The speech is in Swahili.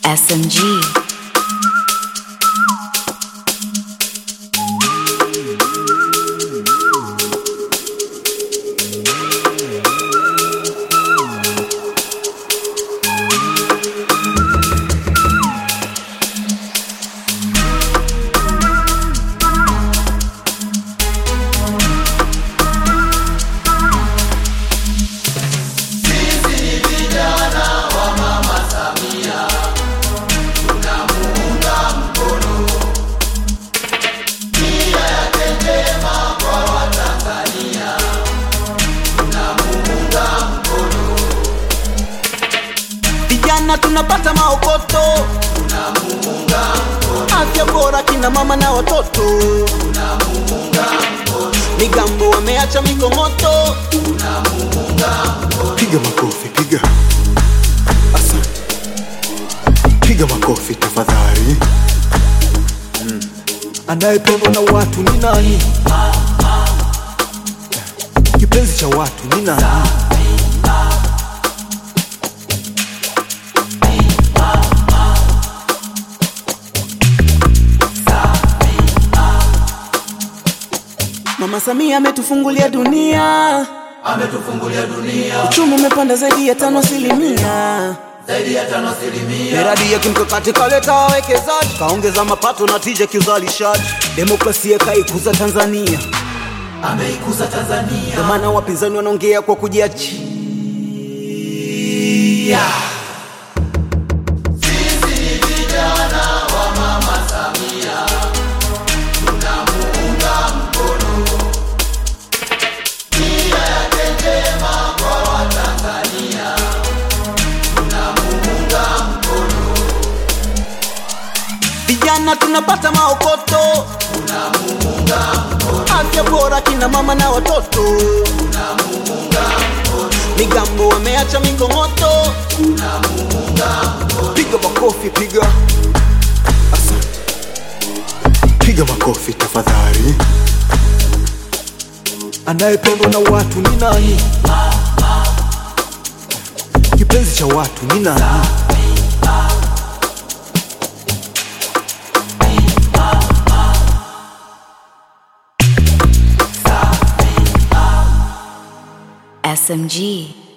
SMG. vijana tunapata maokoto afya bora kina mama na watoto migambo wameacha mikongoto piga makofi piga asante piga makofi tafadhali anayependwa na watu ni nani kipenzi cha watu ni nani mama samia ametufungulia dunia uchumi umepanda zaidi ya tano asilimia miradi ya kimkakati kaleta wawekezaji kaongeza mapato na tija kiuzalishaji demokrasia kaikuza tanzania ndio maana wapinzani wanaongea kwa kujiachia vijana tunapata maokoto afya bora kina mama na watoto migambo wameacha mikongoto piga makofi piga asante piga makofi tafadhali anayependwa na watu ni nani kipenzi cha watu ni nani SMG.